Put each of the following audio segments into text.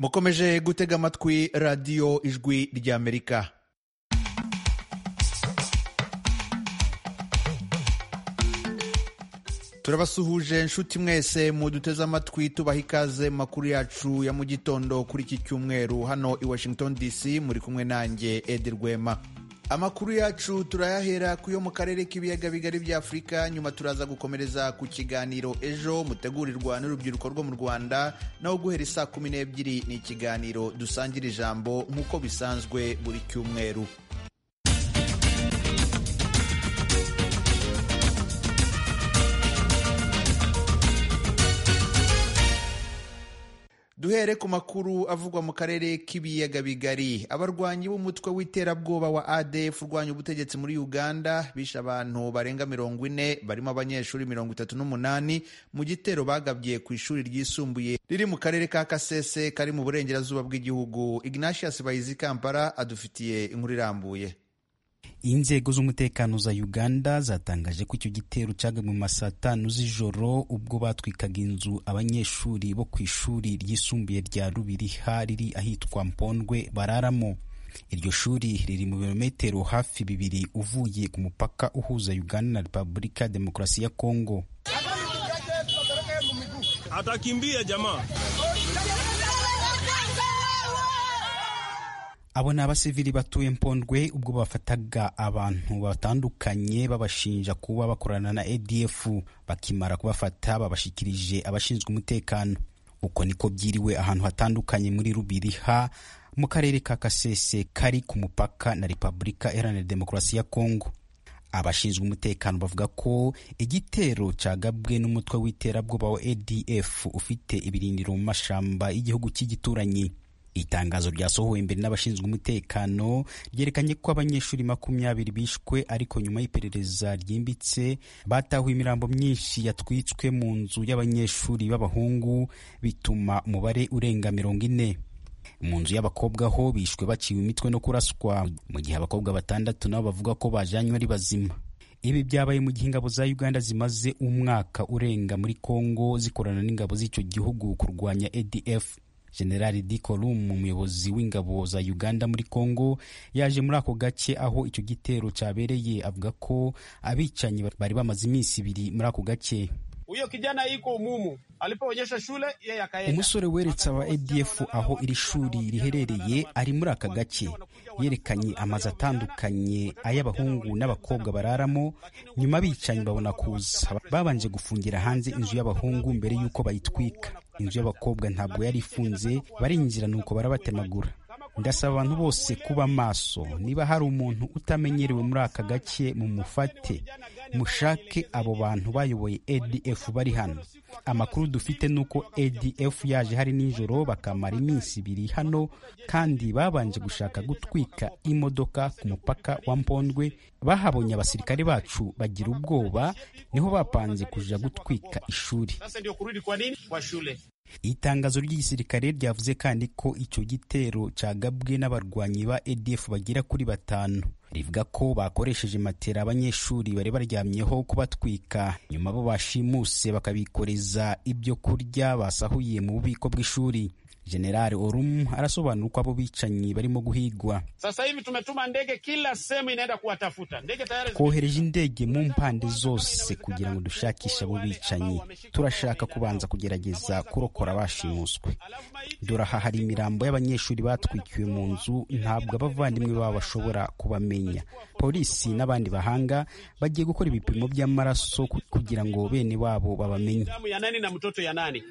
mukomeje gutega amatwi radiyo ijwi ry'amerika turabasuhuje nshuti mwese muduteze amatwi tubaha ikaze mu makuru yacu ya mu gitondo kuri iki cyumweru hano i washington dc muri kumwe nanjye edi rwema amakuru yacu turayahera ku yo mu karere k'ibiyaga bigari bya afurika nyuma turaza gukomereza ku kiganiro ejo mutegurirwa n'urubyiruko rwo mu rwanda naho guhera isaa kumi n'ebyiri ni ikiganiro dusangira ijambo nk'uko bisanzwe buri cyumweru duhere ku makuru avugwa mu karere k'ibiyaga bigari abarwanyi b'umutwe w'iterabwoba wa adf urwanya ubutegetsi muri uganda bishe abantu barenga mirongo ine barimo abanyeshuri mirongo itatu n'umunani mu gitero bagabye ku ishuri ryisumbuye riri mu karere ka kasese kari mu burengerazuba bw'igihugu ignatius bayizi kampala adufitiye inkuru irambuye inzego z'umutekano za uganda zatangaje ko icyo gitero cyagabwe mu masaa tanu z'ijoro ubwo batwikaga inzu abanyeshuri bo ku ishuri ryisumbuye rya rubiriha riri ahitwa mpondwe bararamo iryo shuri riri mu birometero hafi bibiri uvuye ku mupaka uhuza uganda na repubulika ya demokarasi ya kongo atakimbia jamaa abo ni abasivili batuye mpondwe ubwo bafataga abantu batandukanye babashinja kuba bakorana na adf bakimara kubafata babashikirije abashinzwe umutekano uko niko byiriwe ahantu hatandukanye muri rubiriha mu karere ka kasese kari ku mupaka na repubulika iharanira demokarasi ya kongo abashinzwe umutekano bavuga ko igitero cyagabwe n'umutwe w'iterabwoba wa adf ufite ibirindiro mu mashamba y'igihugu cy'igituranyi itangazo ryasohowe mbere n'abashinzwe umutekano ryerekanye ko abanyeshuri makumyabiri bishwe ariko nyuma y'iperereza ryimbitse batahuye imirambo myinshi yatwitswe mu nzu y'abanyeshuri b'abahungu bituma umubare urenga mirongo ine mu nzu y'abakobwa ho bishwe baciwe imitwe no kuraswa mu gihe abakobwa batandatu nabo bavuga ko bajanywe ari bazima ibi byabaye mu gihe ingabo za uganda zimaze umwaka urenga muri kongo zikorana n'ingabo z'icyo gihugu kurwanya adf generali dikorum umuyobozi w'ingabo za uganda muri congo yaje muri ako gace aho icyo gitero cyabereye avuga ko abicanyi bari bamaze iminsi ibiri muri ako gace uyo kijana iko umumu alipoonyesha shule yeye akaenda. umusore weretse aba adf aho iri shuri riherereye ari muri aka gace yerekanye amazu atandukanye ay'abahungu n'abakobwa bararamo nyuma abicanyi babona kuza babanje gufungira hanze inzu y'abahungu mbere y'uko bayitwika inzu y'abakobwa ntabwo yari ifunze barinjira nuko barabatemagura ndasaba abantu bose kuba maso niba hari umuntu utamenyerewe muri aka gace mumufate mushake abo bantu bayoboye adf bari hano amakuru dufite ni uko adf yaje hari nijoro bakamara iminsi ibiri hano kandi babanje gushaka gutwika imodoka ku mupaka wa mpondwe bahabonye abasirikare bacu bagira ubwoba niho bapanze kuja gutwika ishuri Sasa ndio kurudi kwa nini kwa shule itangazo ry'igisirikare ryavuze kandi ko icyo gitero cyagabwe n'abarwanyi ba adf bagera kuri batanu rivuga ko bakoresheje matera abanyeshuri bari baryamyeho kubatwika nyuma bo bashimuse bakabikoreza ibyo kurya basahuye mu bubiko bw'ishuri generali orum arasobanura uko abo bicanyi barimo guhigwa Sasa hivi tumetuma ndege kila sehemu inaenda kuwatafuta. Ndege tayari zi- twohereje indege mu mpande zose kugira ngo dushakishe abo bicanyi turashaka kubanza kugerageza kurokora abashimuswe Alafu maiti dore aha hari imirambo y'abanyeshuri batwikiwe mu nzu ntabwo abavandimwe babo bashobora kubamenya polisi n'abandi bahanga bagiye gukora ibipimo by'amaraso ku- kugira ngo bene wabo babamenye damu ya nani na mtoto ya nani?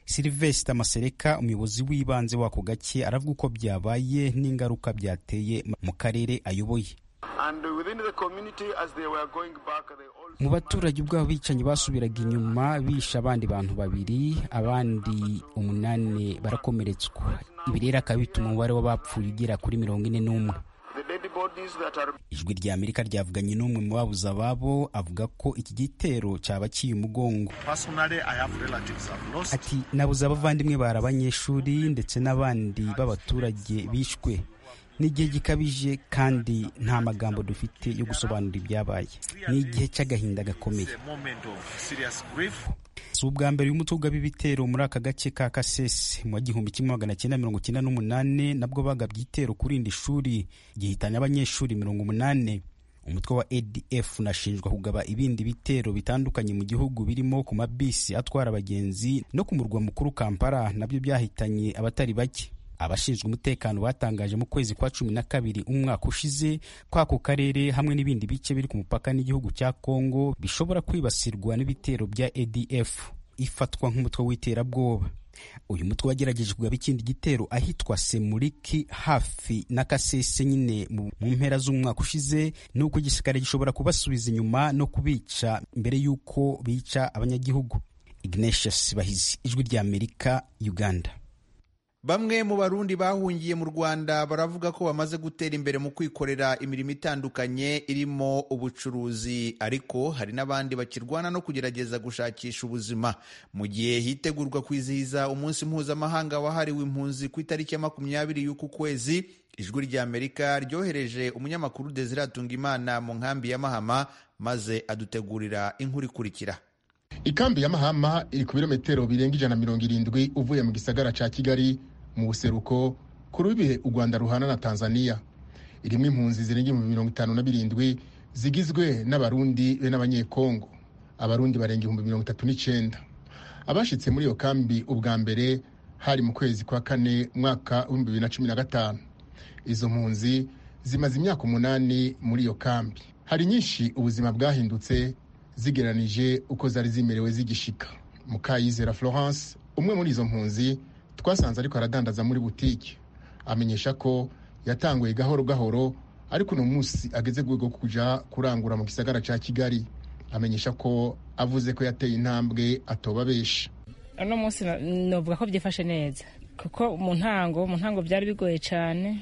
silvestre masereka umuyobozi w'ibanze w'ako gace aravuga uko byabaye n'ingaruka byateye mu karere ayoboye And within the community, as they were going back, they all mu baturage ubwo abicanyi basubiraga inyuma bishe abandi bantu babiri abandi umunani barakomeretswa ibi rero akaba bituma umubare w'abapfuye ugera kuri mirongo ine n'umwe the dead bodies that are ijwi rya amerika ryavuganye n'umwe mu babuze ababo avuga ko iki gitero cyaba kiye umugongo personally, I have relatives I've lost. ati nabuze abavandimwe bari abanyeshuri ndetse n'abandi b'abaturage bishwe ni igihe gikabije kandi nta magambo dufite yo gusobanura ibyabaye ni igihe cy'agahinda gakomeye moment of serious grief. si ubwa mbere uyu mutwe ugaba ibitero muri aka gace ka kasese mu wa gihumbi kimwe magana cyenda mirongo cyenda n'umunane nabwo bagabye igitero kuri irindi shuri gihitanye abanyeshuri mirongo umunane umutwe wa adf unashinjwa kugaba ibindi bitero bitandukanye mu gihugu birimo ku mabisi atwara abagenzi no ku murwa mukuru kampala nabyo byahitanye abatari bake abashinzwe umutekano batangaje mu kwezi kwa cumi na kabiri umwaka ushize ko ako karere hamwe n'ibindi bice biri ku mupaka n'igihugu cya kongo bishobora kwibasirwa n'ibitero bya adf ifatwa nk'umutwe w'iterabwoba uyu mutwe wagerageje kugaba ikindi gitero ahitwa semuriki hafi na kasese nyine mu mpera z'umwaka ushize ni uko igisirikare gishobora kubasubiza inyuma no kubica mbere y'uko bica abanyagihugu ignatius bahizi ijwi rya amerika uganda bamwe mu barundi bahungiye mu rwanda baravuga ko bamaze gutera imbere mu kwikorera imirimo itandukanye irimo ubucuruzi ariko hari n'abandi bakirwana no kugerageza gushakisha ubuzima mu gihe hitegurwa kwizihiza umunsi mpuzamahanga wahariwe impunzi ku itariki ya makumyabiri y'uku kwezi ijwi rya amerika ryohereje umunyamakuru desire atungimana mu nkambi ya mahama maze adutegurira inkuru ikurikira ikambi ya mahama iri ku birometero birenga ijana na mirongo irindwi uvuye mu gisagara cya kigali mu buseruko ku rubihe u rwanda ruhana na tanzania irimo impunzi zirenga ibihumbi mirongo itanu na birindwi zigizwe n'abarundi be n'abanyekongo abarundi barenga ibihumbi mirongo itatu n'icyenda abashyitse muri iyo kambi ubwa mbere hari mu kwezi kwa kane mwaka w'ibihumbi bibiri na cumi na gatanu izo mpunzi zimaze imyaka umunani muri iyo kambi hari nyinshi ubuzima bwahindutse zigeranije uko zari zimerewe zigishika mukayizera florence umwe muri izo mpunzi twasanze ariko aradandaza muri butike amenyesha ko yatanguye gahoro gahoro ariko uno munsi ageze ku rwego rwo kujya kurangura mu gisagara cya kigali amenyesha ko avuze ko yateye intambwe atoba benshi uno munsi navuga ko byifashe neza kuko mu ntango mu ntango byari bigoye cyane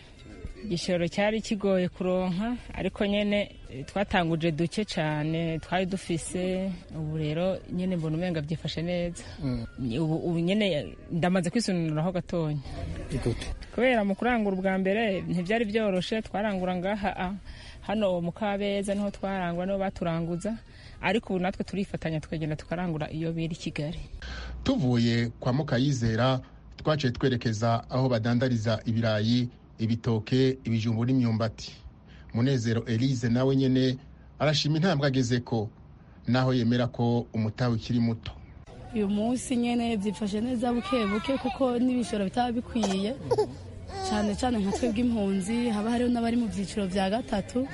igishoro cyari kigoye kuronka ariko nyine twatanguje duke cyane twari dufise ubu rero nyine mbona umenga byifashe neza ubu nyine ndamaze kwisununuraho gatonya kubera mu kurangura ubwa mbere ntibyari byoroshye twarangura ngaha hano mu kabeza niho twarangura niho baturanguza ariko ubu natwe turifatanya tukagenda tukarangura iyo biri kigali tuvuye kwa mukayizera twaciye twerekeza aho badandariza ibirayi ibitoke ibijumbu n'imyumbati munezero elise nawe nyine arashima intambwe ageze ko naho yemera ko umutawe ukiri muto uyu munsi nyine byifashe neza buke buke kuko n'ibishoro bitaba bikwiye cyane cyane nka twebwe impunzi haba hariho n'abari mu byiciro bya gatatu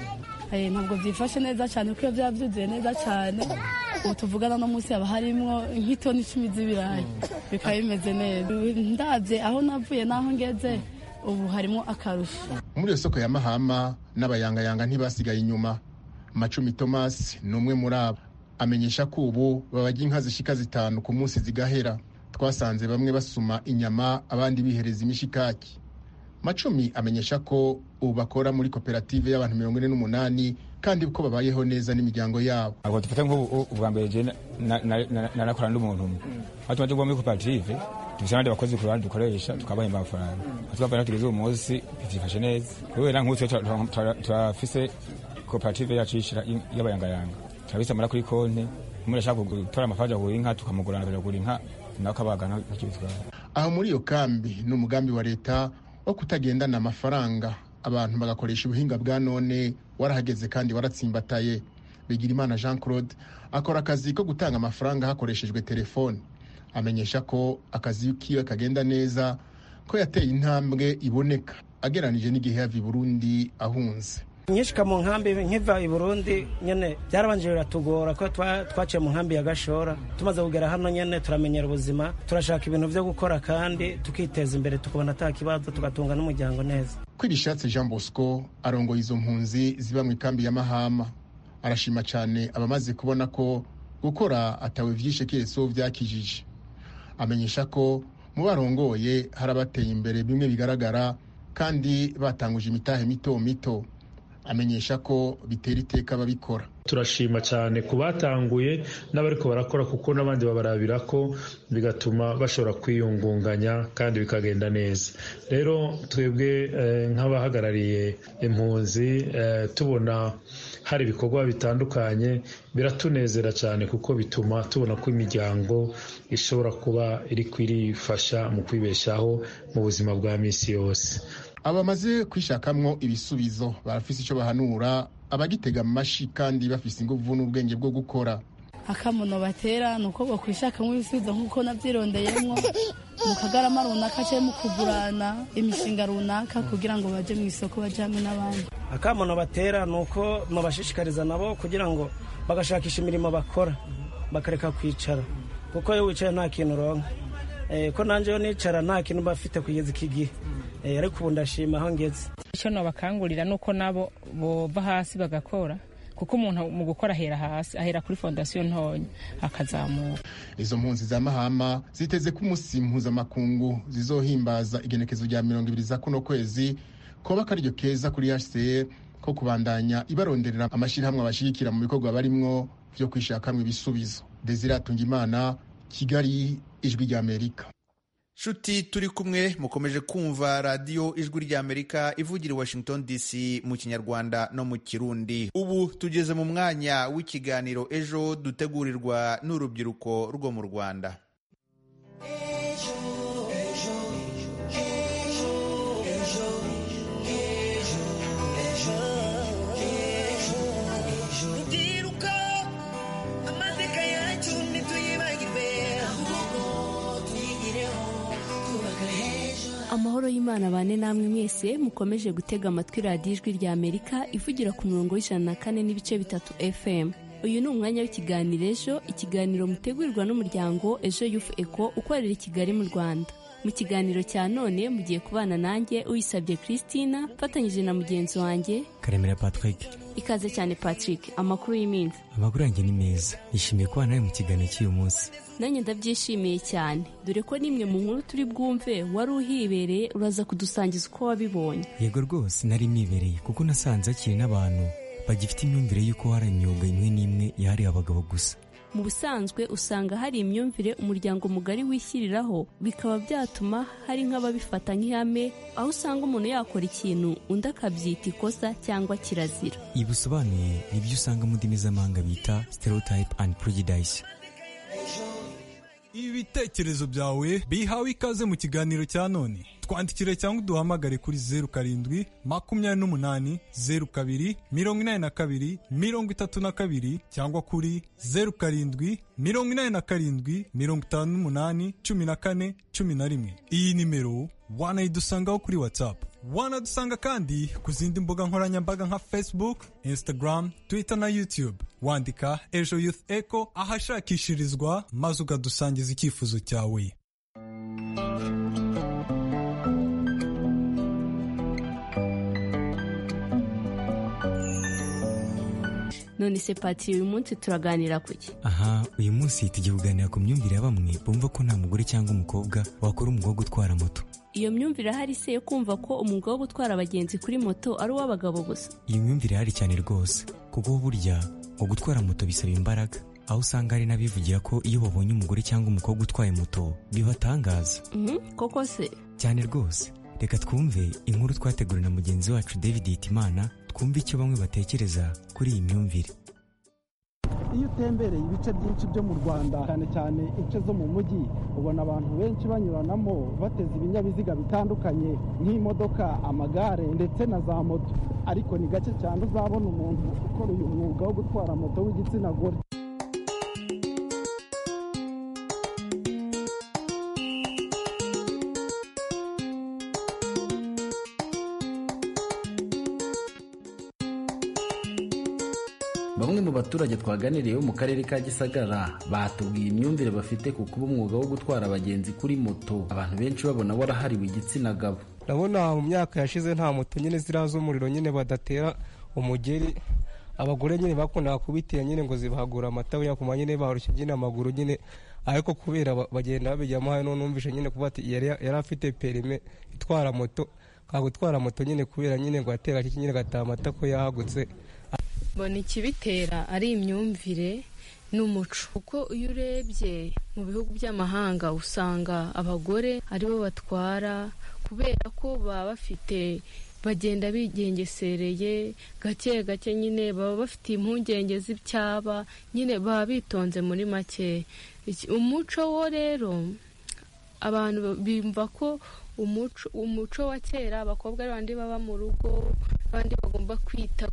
ntabwo byifashe neza cyane kuko iyo byaba byuzuye neza cyane ubu tuvugana no munsi haba harimo nk'itoni icumi z'ibirayi bikaba bimeze neza ndabye aho navuye n'aho ngeze ubu harimo akarusho muri iyo soko ya mahama n'abayangayanga ntibasigaye inyuma macumi thomas ni umwe muri abo amenyesha ko ubu babajya inka zishika zitanu ku munsi zigahera twasanze bamwe basuma inyama abandi bihereza imishikaki macumi amenyesha ko ubu bakora muri koperative y'abantu mirongo ine n'umunani kandi ko babayeho neza n'imiryango yabo ntabwo dufata nk'ubu ubwa mbere nanakorana n'umuntu umwe aho tumaze kuba muri koperative dufite abandi bakozi ku ruhande dukoresha tukabahemba amafaranga atwafaranga tugeze uwo munsi byifashe neza kubera nk'utwe turafise koperative yacu y'abayangayanga turabisamara kuri konti umuntu ashaka gutora amafaranga agura inka tukamugurana akagura inka nawe akabaga akibitwara aho muri iyo kambi ni umugambi wa leta wo kutagendana amafaranga abantu bagakoresha ubuhinga bwa none warahageze kandi waratsimbataye bigirimana jean claude akora akazi ko gutanga amafaranga hakoreshejwe telefone amenyesha ko akazi kiwe kagenda neza ko yateye intambwe iboneka ageranije n'igihe yava i burundi ahunze nyishika mu nkambi nkiva i burundi nyene byarabanje biratugora ko twaciye mu nkambi ya gashora tumaze kugera hano nyene turamenyera ubuzima turashaka ibintu vyo gukora kandi tukiteza imbere tukabona ata kibazo tugatunga n'umuryango neza kwibishatse jean bosco arongoye izo mpunzi ziba mu ikambi ya mahama arashima cyane abamaze kubona ko gukora atawe vyishe kireso vyakijije amenyesha ko mu barongoye hari abateye imbere bimwe bigaragara kandi batanguje imitahe mito mito amenyesha ko bitera iteka ababikora turashima cyane ku batanguye n'abariko barakora kuko n'abandi babarabira ko bigatuma bashobora kwiyungunganya kandi bikagenda neza rero twebwe eh, nk'abahagarariye impunzi eh, tubona hari ibikorwa bitandukanye biratunezera cyane kuko bituma tubona ko imiryango ishobora kuba iri kwirifasha mu kwibeshaho mu buzima bwa minsi yose abamaze kwishakamwo ibisubizo barafise icyo bahanura abagitega amashi kandi bafise inguvu n'ubwenge bwo gukora akamuno batera ni uko bakwishakamo ibisubizo nk'uko nabyirondeyemo mu kagarama runaka cyangwa mu kugurana imishinga runaka kugira ngo bajye mu isoko bajye hamwe n'abandi akamuno batera ni uko mubashishikariza nabo kugira ngo bagashakisha imirimo bakora bakareka kwicara kuko iyo wicaye nta kintu uronka ko nanjyeho nicara nta kintu bafite kugeza iki gihe ariko ubu ndashima aho ngeze icyo nabakangurira ni uko nabo bova hasi bagakora kuko umuntu mu gukora ahera hasi ahera kuri fondasiyo ntoya akazamuka izo mpunzi za mahama ziteze ko umunsi mpuzamakungu zizohimbaza igenekezo rya mirongo ibiri za kuno kwezi kuba akaryo keza kuri hcr ko kubandanya ibaronderera amashyirahamwe abashyigikira mu bikorwa barimwo byo kwishakamo ibisubizo desire atungimana kigali ijwi rya amerika nshuti turi kumwe mukomeje kumva radiyo ijwi ry'amerika ivugira i washington dc mu kinyarwanda no mu kirundi ubu tugeze mu mwanya w'ikiganiro ejo dutegurirwa n'urubyiruko rwo mu rwanda amahoro y'imana bane namwe mwese mukomeje gutega amatwi radiyo ijwi rya amerika ivugira ku murongo w'ijana na kane n'ibice bitatu fm uyu ni umwanya w'ikiganiro ejo ikiganiro mutegurirwa n'umuryango ejo yufu eko ukorera i kigali mu rwanda mu kiganiro cya none mugiye kubana nanjye uyisabye christina mfatanyije na mugenzi wanjye karemera patrick ikaze cyane patrick amakuru y'iminsi amakuru yanjye ni meza yishimiye kuba nawe mu kiganiro cy'uyu munsi nanjye ndabyishimiye cyane dore ko n'imwe mu nkuru turi bwumve wari uhibereye uraza kudusangiza uko wabibonye yego rwose nari nibereye kuko nasanze hakiri n'abantu bagifite imyumvire y'uko hari imyuga imwe n'imwe yahariwe abagabo gusa mu busanzwe usanga hari imyumvire umuryango mugari wishyiriraho bikaba byatuma hari nk'ababifata nk'ihame aho usanga umuntu yakora ikintu undi akabyita ikosa cyangwa kirazira ibi bisobanuye nibyo usanga mu ndimi z'amahanga bita stereotype and prejudice ibitekerezo byawe bihawe ikaze mu kiganiro cya none twandikire cyangwa uduhamagare kuri zeru karindwi makumyabiri n'umunani zeru kabiri mirongo inani na kabiri mirongo itatu na kabiri cyangwa kuri zeru karindwi mirongo inani na karindwi mirongo itanu n'umunani cumi na kane cumi na rimwe iyi nimero wanayidusangaho kuri watsapu wanadusanga kandi ku zindi mbuga nkoranyambaga nka facebook instagram twitter na youtube wandika ejo youth echo ahashakishirizwa maze ukadusangiza icyifuzo cyawe none se patiri uyu munsi turaganira kuki aha uyu munsi tugiye kuganira ku myumvire ya bamwe bumva ko nta mugore cyangwa umukobwa wakora umwuga wo gutwara moto iyo myumvire ahari se yo kumva ko umwuga wo gutwara abagenzi kuri moto ari uw'abagabo gusa iyi myumvire irahari cyane rwose kuko burya ngo gutwara moto bisaba imbaraga aho usanga hari n'abivugira ko iyo babonye umugore cyangwa umukobwa utwaye moto bibatangaza koko se cyane rwose reka twumve inkuru twateguriwe na mugenzi wacu david hitimana twumve icyo bamwe batekereza kuri iyi myumvire iyo utembereye ibice byinshi byo mu rwanda cyane cyane ince zo mu mujyi ubona abantu benshi banyuranamo bateze ibinyabiziga bitandukanye nk'imodoka amagare ndetse na za moto ariko ni gake cyane uzabona umuntu ukora uyu mwuga wo gutwara moto w'igitsina gore bamwe mu baturage twaganiriye bo mu karere ka gisagara batubwiye imyumvire bafite ku kuba umwuga wo gutwara abagenzi kuri moto abantu benshi babona warahariwe igitsina gabo ndabona mu myaka yashize nta moto nyine ziriya z'umuriro nyine badatera umugeri abagore nyine bakundaga kubitira nyine ngo zibahagura amata yakuma nyine barushya nyine amaguru nyine ariko kubera bagenda babijyamo hano numvise nyine kuba yari afite perime itwara moto gutwara moto nyine kubera nyine ngo atera iki nyine agataha amata ko yahagutse mbona ikibitera ari imyumvire n'umuco kuko iyo urebye mu bihugu by'amahanga usanga abagore aribo batwara kubera ko baba bafite bagenda bigengesereye gake gake nyine baba bafite impungenge z'ibyaba nyine baba bitonze muri make umuco wo rero abantu bumva ko umuco umuco wa kera abakobwa ari bandi baba mu rugo abandi bagomba kwita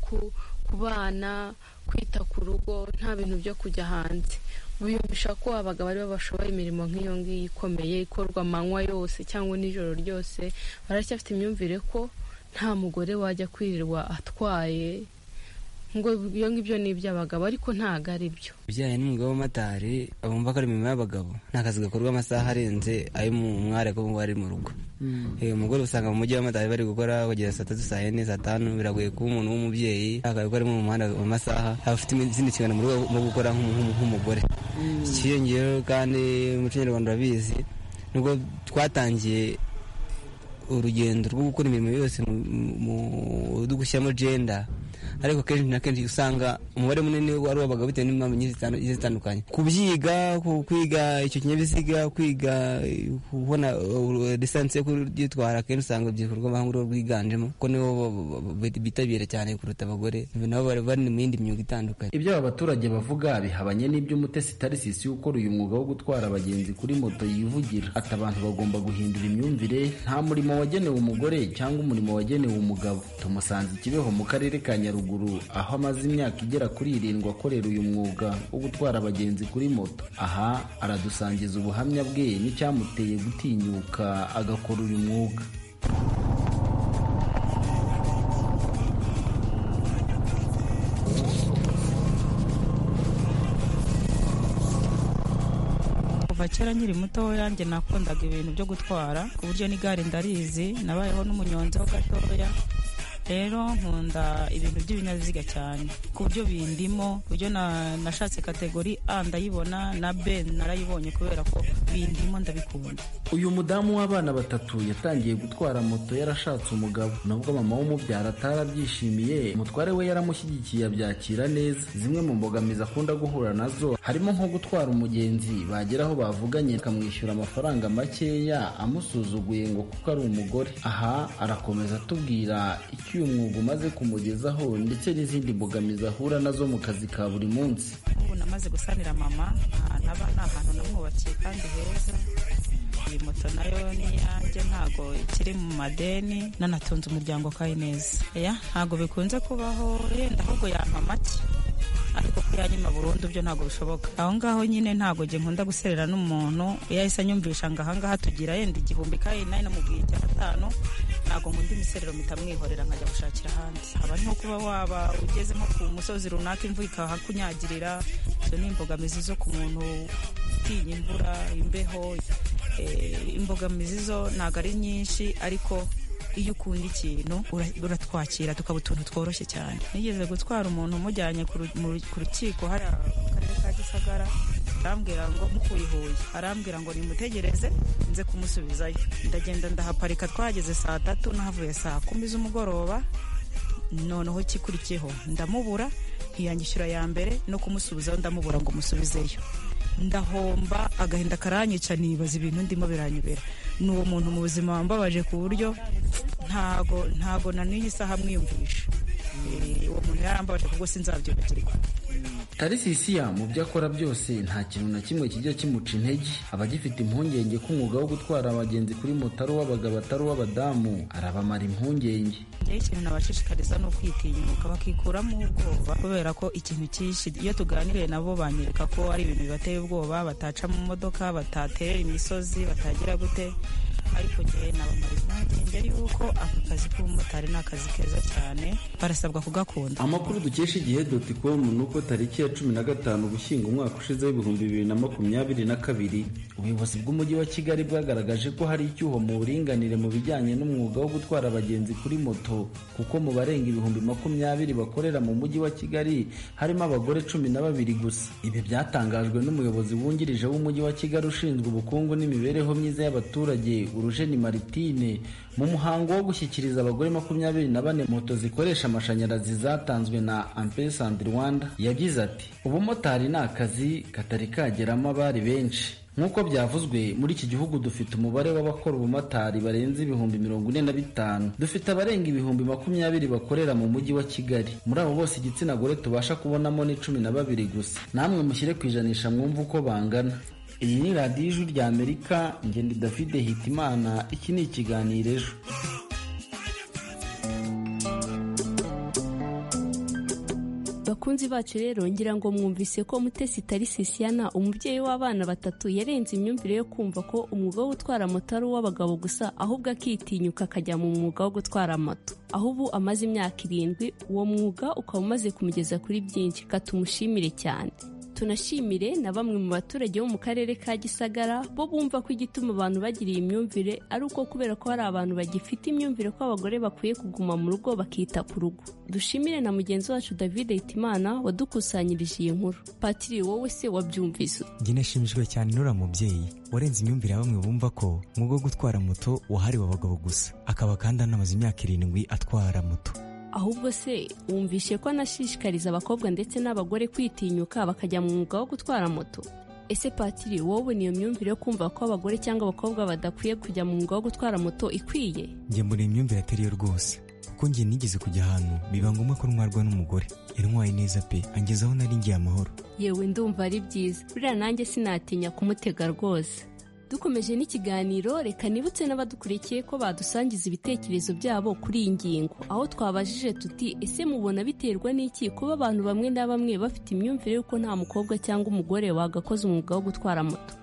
ku bana kwita ku rugo nta bintu byo kujya hanze biyumvisha ko abagabo aribo bashoboye imirimo nk'iyo ngiyo ikomeye ikorwa amanywa yose cyangwa nijoro ryose baracyafite imyumvire ko nta mugore wajya kwirirwa atwaye ngo ibyo ngibyo ni iby'abagabo ariko ntabwo ari byo ibijyanye n'umwuga w'amatari bumva ko ari imirimo y'abagabo nta kazi gakorwa amasaha arenze ayo mu mwari ko bumva ari mu rugo umugore usanga mu mujyi w'amatari bari gukora kugera saa tatu saa yine saa tanu biragoye kuba umuntu w'umubyeyi akazi ko ari mu muhanda mu masaha afite izindi nshingano mu rugo nko gukora nk'umugore ikiyongeraho kandi umuco nyarwanda urabizi nubwo twatangiye urugendo rwo gukora imirimo yose dugushyiramo jenda ariko kenshi na kenshi usanga umubare munini wari w'abagabo bitewe n'impamvu nyinshi zitandukanye kubyiga kwiga icyo kinyabiziga kwiga kubona lisansi yo kuryitwara kenshi usanga urubyiruko rw'abahungu rwo rwiganjemo kuko nibo bitabira cyane kuruta abagore nabo bari mu yindi myuga itandukanye ibyo aba baturage bavuga bihabanye n'iby'umutesi tarisisi ukora uyu mwuga wo gutwara abagenzi kuri moto yivugira ati abantu bagomba guhindura imyumvire nta murimo wagenewe umugore cyangwa umurimo wagenewe umugabo tumusanze ikibeho mu karere ka nyaruguru aho amaze imyaka igera kuri irindwi akorera uyu mwuga wo gutwara abagenzi kuri moto aha aradusangiza ubuhamya bwe n'icyamuteye gutinyuka agakora uyu mwuga kuva kera nkiri muto yanjye nakundaga ibintu byo gutwara ku buryo n'igare ndarizi nabayeho n'umunyonzi ho gatoya rero nkunda ibintu by'ibinyabiziga cyane ku buryo bindimo buryo nashatse kategori a ndayibona na b narayibonye kubera ko bindimo ndabikunda uyu mudamu w'abana batatu yatangiye gutwara moto yarashatse umugabo nubwo mama w'umubyara atarabyishimiye umutware we yaramushyigikiye abyakira neza zimwe mu mbogamizi akunda guhura nazo harimo nko gutwara umugenzi bagera aho bavuganye akamwishyura amafaranga makeya amusuzuguye ngo kuko ari umugore aha arakomeza atubwira icyo uyu mwuga umaze kumugezaho ndetse n'izindi mbogamizi ahura nazo mu kazi ka buri munsi ubu namaze gusanira mama ahantu aba ni ahantu namwubakiye kandi heza iyi moto nayo ni iyanjye ntago ikiri mu madeni nanatunze umuryango kayi neza ntago bikunze kubaho yenda ahubwo yampa make ariko ko yanyuma burundu byo ntabwo bishoboka aho ngaho nyine ntabwo njye nkunda guserera n'umuntu iyo ahise anyumvisha ngo ahangaha tugira yenda igihumbi kayi nayo namubwiye icya gatanu ntabwo nkunda imiserero mitamwihorera nkajya gushakira ahandi haba ari nko kuba waba ugeze nko ku musozi runaka imvura ikahakunyagirira izo ni imbogamizi zo ku muntu utinya imvura imbeho imbogamizi zo ntabwo ari nyinshi ariko iyo ukunda ikintu uratwakira tukaba utuntu tworoshye cyane nigeze gutwara umuntu umujyanye ku rukiko hariya mu karere ka gisagara arambwira ngo mukuye huye arambwira ngo nimutegereze nze kumusubizayo ndagenda ndahaparika twahageze saa tatu nahavuye saa kumi z'umugoroba noneho ikikurikiyeho ndamubura ntiyangishyura ya mbere no kumusubizaho ndamubura ngo musubizeyo ndahomba agahinda karanyica nibaza ibintu ndimo biranyobera ni uwo muntu mu buzima wambabaje ku buryo ntago ntago na n'iyi saha amwiyumvisha uwo muntu yarambabaje kubwo sinzabyibagirwa tarisisiya mu byo akora byose nta kintu na kimwe kijya kimuca intege aba agifite impungenge ko umwuga wo gutwara abagenzi kuri moto ari uw'abagabo atari uw'abadamu arabamara impungenge ngewe ikintu nabashishikariza ni ukwitinyuka bakikuramo ubwoba kubera ko ikintu cyinshi iyo tuganiriye nabo banyereka ko ari ibintu bibateye ubwoba bataca mu modoka bataterera imisozi batagira gute ariko njyewe nabamara impungenge yuko aka kazi k'ubumotari ni akazi keza cyane barasabwa kugakunda amakuru dukesha igihe doti komu ni uko tariki ya cumi na gatanu ugushyingo umwaka ushize w'ibihumbi bibiri na makumyabiri na kabiri ubuyobozi bw'umujyi wa kigali bwagaragaje ko hari icyuho mu buringanire mu bijyanye n'umwuga wo gutwara abagenzi kuri moto kuko mu barenga ibihumbi makumyabiri bakorera mu mujyi wa kigali harimo abagore cumi na babiri gusa ibi byatangajwe n'umuyobozi wungirije w'umujyi wa kigali ushinzwe ubukungu n'imibereho myiza y'abaturage urujeni maritine mu muhango wo gushyikiriza abagore makumyabiri na bane moto zikoresha amashanyarazi zatanzwe na ampesi andi rwanda yagize ati ubumotari ni akazi katari kageramo abari benshi nk'uko byavuzwe muri iki gihugu dufite umubare w'abakora ubumotari barenze ibihumbi mirongo ine na bitanu dufite abarenga ibihumbi makumyabiri bakorera mu mujyi wa kigali muri abo bose igitsina gore tubasha kubonamo ni cumi na babiri gusa namwe mushyire ku ijanisha mwumve uko bangana iyi ni radiyo ijwi rya amerika ngende david hitimana iki ni ikiganiro ejo bakunzi bacu rero ngira ngo mwumvise ko mutesi tarisisiana umubyeyi w'abana batatu yarenze imyumvire yo kumva ko umwuga wo gutwara moto ari uw'abagabo gusa ahubwo akitinyuka akajya mu mwuga wo gutwara moto aho ubu amaze imyaka irindwi uwo mwuga ukaba umaze kumugeza kuri byinshi katumushimire cyane tunashimire na bamwe mu baturage bo mu karere ka gisagara bo bumva ko igituma abantu bagira iyi myumvire ari uko kubera ko hari abantu bagifite imyumvire ko abagore bakwiye kuguma mu rugo bakita ku rugo dushimire na mugenzi wacu david hitimana wadukusanyirije iyi nkuru patiri wowe se wabyumvise njye nashimishijwe cyane n'uriya mubyeyi warenze imyumvire ya bamwe bumva ko umwuga wo gutwara moto wahariwe abagabo gusa akaba kandi anamaze imyaka irindwi atwara moto ahubwo se wumvishe ko anashishikariza abakobwa ndetse n'abagore kwitinyuka bakajya mu mwuga wo gutwara moto ese patiri wowe niyo myumvire yo kumva ko abagore cyangwa abakobwa badakwiye kujya mu mwuga wo gutwara moto ikwiye njye mbona iyi myumvire atari yo rwose kuko njye nigeze kujya ahantu biba ngombwa ko ntwarwa n'umugore yantwaye neza pe angezaho nari ngiye amahoro yewe ndumva ari byiza buriya nanjye sinatinya kumutega rwose dukomeje n'ikiganiro reka nibutse n'abadukurikiye ko badusangiza ibitekerezo byabo kuri iyi ngingo aho twabajije tuti ese mubona biterwa n'iki kuba abantu bamwe na bamwe bafite imyumvire y'uko nta mukobwa cyangwa umugore wagakoze umwuga wo gutwara moto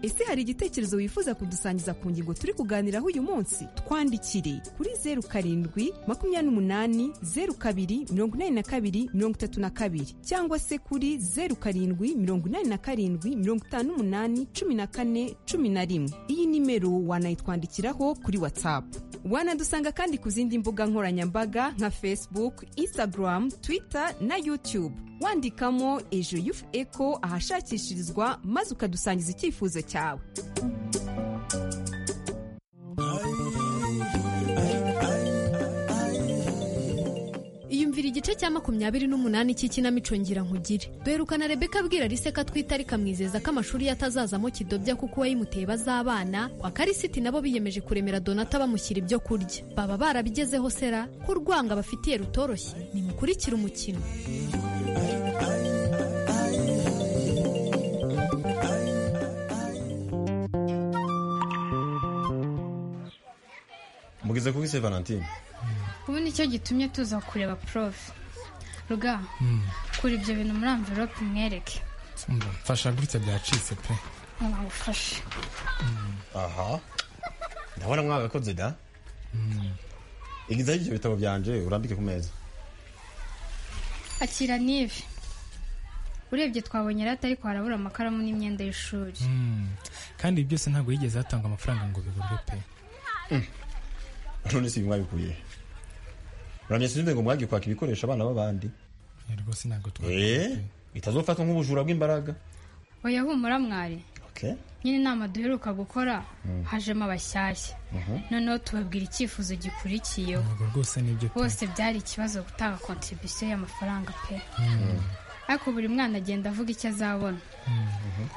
ese hari igitekerezo wifuza kudusangiza ku ngingo turi kuganiraho uyu munsi twandikire kuri zeru karindwi makumyabiri n'umunani zeru kabiri mirongo inani na kabiri mirongo itatu na kabiri cyangwa se kuri zeru karindwi mirongo inani na karindwi mirongo itanu n'umunani cumi na kane cumi na rimwe iyi nimero wanayitwandikiraho kuri watsapu wanadusanga kandi ku zindi mbuga nkoranyambaga nka facebook instagram twitter na youtube wandikamo ejo yufu eko ahashakishirizwa maze ukadusangiza icyifuzo cyawe iyumvira igice cya makumyabiri n'umunani cy'ikinamico ngira nkugire duherukana rebeka abwira rise ko atwita ariko amwizeza ko amashuri ye atazazamo kidobya kuko uwayimuteye bazabana kwa karisiti nabo biyemeje kuremera donata bamushyira ibyo kurya baba barabigezeho sera ko urwanga bafitiye rutoroshye nimukurikire umukino mugeze kuri se valentine ubu nicyo gitumye tuza kureba porofe ruga kura ibyo bintu muri amvirope umwereke mfasha gutya byacitse pe nagufashe aha ndabona mwagakoze da igizaho ibyo bitabo byanje urambike ku meza akira n'ibi urebye twabonye rata ariko harabura amakaramu n'imyenda y'ishuri kandi ibi byose ntabwo yigeze hatangwa amafaranga ngo bigurwe pe none si ibi mwabikuye uramye sinumve ngo mwagiye kwaka ibikoresho abana b'abandi rwose ntabwo eh bitazofatwa nk'ubujura bw'imbaraga oya humura mwari okay nyine inama duheruka gukora hajemo abashyashya noneho tubabwira icyifuzo gikurikiyeho ntabwo rwose nibyo pe bose byari ikibazo gutanga kontribisiyo y'amafaranga pe ariko buri mwana agenda avuga icyo azabona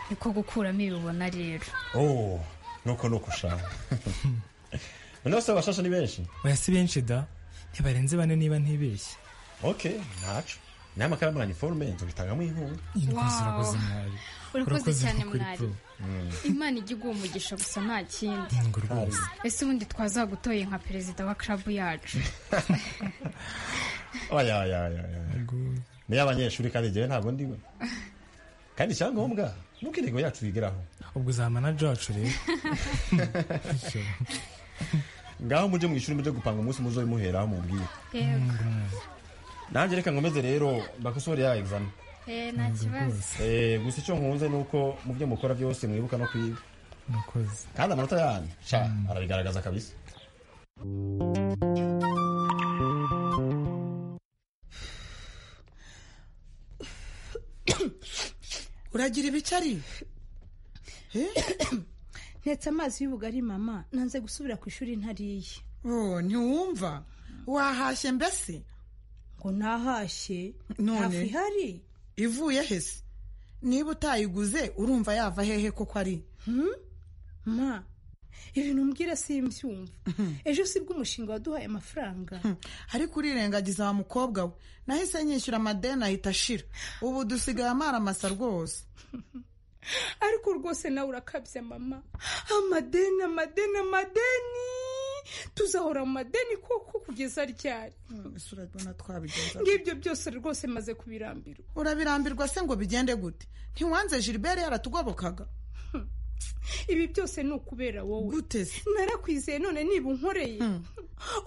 niko gukuramo ibibona rero oh nuko nuko ushaka noneho se abashasha ni benshi oya si benshi da ntibarenze bane niba ntibeshye okay ntaco naye amakaramu na niforume nzobitangamo inkunga Wow. urakoze mwari urakoze cyane kuri mwari pro. Mm. imana ijya iguha umugisha gusa nta kindi Ngo rwose ese ubundi twazagutoye nka perezida wa karabu yacu oya oya oya oya niyo abanyeshuri kandi jyewe ntabwo ndiwe kandi icyangombwa nuko intego yacu yigeraho ubwo uzaba manaje wacu rero ngaho muje mu ishuri muje gupanga umunsi muzobimuheraho mubwire yego nanjye reka nkomeze rero bakosore ya egizame Eh, nta kibazo Eh, gusa icyo nkunze ni uko mu byo mukora byose mwibuka no kwiga kandi amanota yanyu sha arabigaragaza kabisa uragira ibicari Eh? ntetse amazi y'ubugari mama nanze gusubira ku ishuri ntariye oh ntiwumva wahashye mbese ngo nahashye none ihari ivuye hese niba utayiguze urumva yava hehe koko ari ma ibintu umbwira simbyumva ejo sibwo umushinga waduhaye amafaranga ariko urirengagiza wa mukobwa we nahise nyishyura amadeni ahita ashira ubu dusigaye amaramasa rwose ariko rwose nawe urakabya mama amadeni amadeni amadeni tuzahora mu madeni koko kugeza ryari ese urabona twabigenza ngibyo byose rwose maze kubirambirwa urabirambirwa se ngo bigende gute ntiwanze gilbert yaratugobokaga ibi byose ni ukubera wowe guteze narakwizeye none niba unkoreye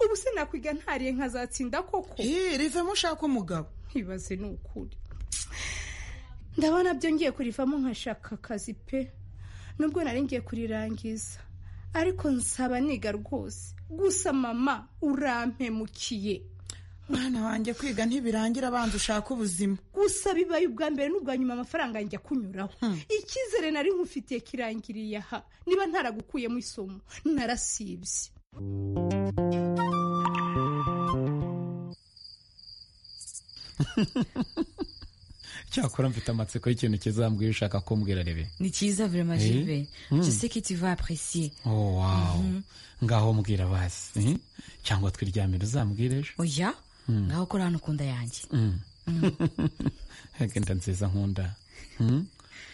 ubu se nakwiga ntariye nkazatsinda koko rivemo ushaka umugabo ntibaze ni ukuri ndabona byo ngiye kurivamo nkashaka akazi pe nubwo nari ngiye kurirangiza ariko nsaba niga rwose gusa mama urampemukiye mwana wanjye kwiga ntibirangira abanza ushaka ubuzima gusa bibaye ubwa mbere n'ubwa nyuma amafaranga yanjye akunyuraho icyizere nari nkufitiye kirangiriye aha niba ntaragukuyemo isomo narasibye cyakora mfite amatsiko y'ikintu kizambwira ushaka kumbwira rebe ni cyiza vraiment Eh? Gilbert Mm. je sais que tu vas apprécier oh wow Mhm. ngaho mbwira basi eh? cyangwa twiryamire uzambwira ejo oya Mm. ngaho kora hano ku nda yanjye Mm. Mm. agenda nziza nkunda Mm?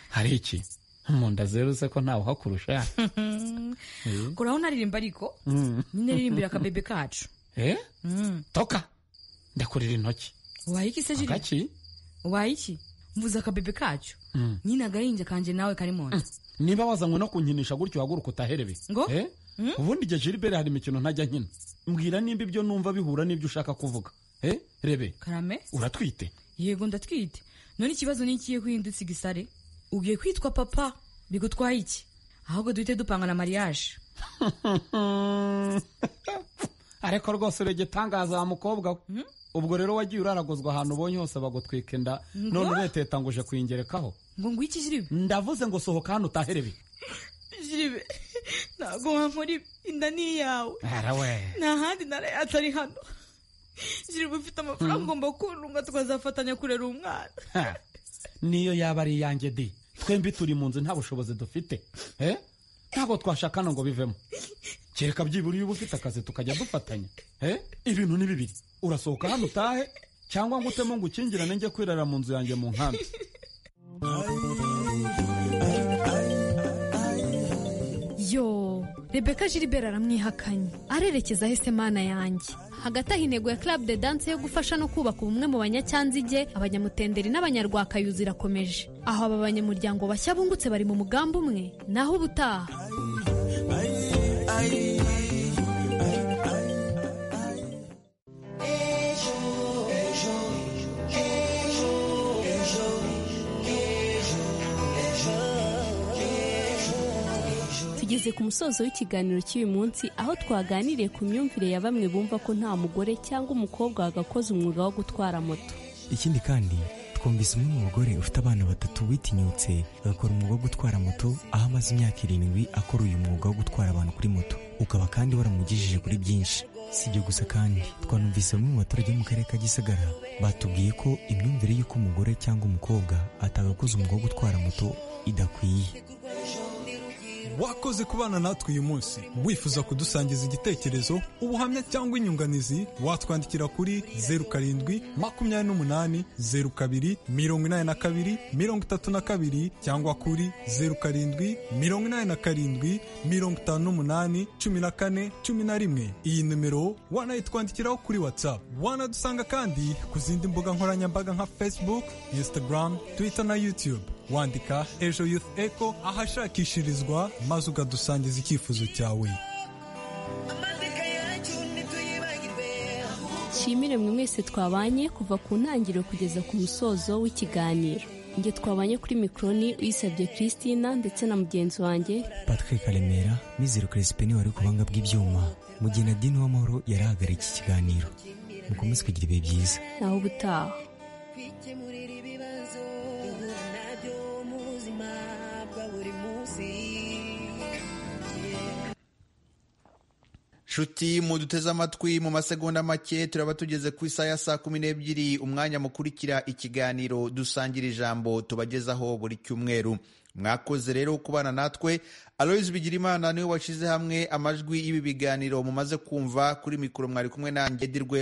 hari iki mu nda zeru se ko ntawe uhakurusha Eh? koraho naririmba ariko Mm. nyine ririmbira akabebe kacu Eh? Mm. toka ndakurira intoki waye iki se Gilbert agaki waye iki mvuze akabebe kacu Mm. nyine agahinja kanje nawe kari mu nda niba wazanywe no kunkinisha gutyo uhaguruka utaherebe Ngo? Eh? Mm? ubundi igihe Gilbert hari imikino ntajya nkina mbwira nimba ibyo numva bihura n'ibyo ushaka kuvuga Eh? rebe karame uratwite yego ndatwite none ikibazo ni ikihe kuhindutse igisare ugiye kwitwa papa bigutwaye iki ahubwo duhite dupangana mariage ariko rwose uregetangaza wa mukobwa we ubwo rero wagiye uraragozwa ahantu ubonye hose bagutwika inda Ngo? none ureta yatanguje kuyingerekaho ngo ngwiki jiribe ndavuze ngo sohoka hano utaherebe jiribe ntabwo wankora ibi inda ni iyawe arawe nta handi ntara atari hano jiribe ufite amafaranga ugomba kurunga tukazafatanya kurera umwana Ha, niyo yaba ari iyanjye di twembi turi mu nzu nta bushobozi dufite Eh? ntabwo twashakana ngo bivemo kereka byibura iyo uba ufite akazi tukajya dufatanya Eh? ibintu ni bibiri urasohoka hano utahe cyangwa ngo utemo ngo ukingirane njye kwirara mu nzu yanjye mu nkambi yo rebeka gilbert aramwihakanye arerekeza ahese mana yanjye hagati aho intego ya club de dance yo gufasha no kubaka ubumwe mu banyacyanzige abanyamutenderi n'abanyarwakayuzi irakomeje aho aba banyamuryango bashya bungutse bari mu mugambi umwe naho ubutaha Tugeze ku musozo w'ikiganiro cy'uyu munsi aho twaganiriye ku myumvire ya bamwe bumva ko nta mugore cyangwa umukobwa wagakoze umwuga wo gutwara moto. ikindi kandi twumvise umwe mu bagore ufite abana batatu witinyutse agakora umwuga wo gutwara moto aho amaze imyaka irindwi akora uyu mwuga wo gutwara abantu kuri moto ukaba kandi waramugejeje kuri byinshi si ibyo gusa kandi twanumvise bamwe mu baturage bo mu karere ka gisagara batubwiye ko imyumvire y'uko umugore cyangwa umukobwa atagakoze umwuga wo gutwara moto idakwiye wakoze kubana natwe uyu munsi wifuza kudusangiza igitekerezo ubuhamya cyangwa inyunganizi watwandikira kuri zeru karindwi makumyabiri n'umunani zeru kabiri mirongo inani na kabiri mirongo itatu na kabiri cyangwa kuri zeru karindwi mirongo inani na karindwi mirongo itanu n'umunani cumi na kane cumi na rimwe iyi nimero wanayitwandikiraho kuri whatsapp wanadusanga kandi ku zindi mbuga nkoranyambaga nka facebook instagram twitter na youtube wandika ejo youth echo ahashakishirizwa maze ukadusangiza icyifuzo cyawe Nshimire mwe mwese twabanye kuva ku ntangiriro kugeza ku musozo w'ikiganiro. Njye twabanye kuri mikoroni uyisabye Christina ndetse na mugenzi wanjye patrick remera mizero crispin wari ku buhanga bw'ibyuma mugina dini w'amahoro yari ahagarariye iki kiganiro mukomeze kugira ibihe byiza naho ubutaha. kwikemurira ibibazo uhura nabyo mu buzima bwa buri munsi nshuti muduteze amatwi mu masegonda make turaba tugeze ku isaha ya saa kumi n'ebyiri umwanya mukurikira ikiganiro dusangira ijambo tubagezaho buri cyumweru mwakoze rero kubana natwe aloyizi bigirimana niwe washyize hamwe amajwi y'ibi biganiro mumaze kumva kuri mikoro mwari kumwe nanjye edirwe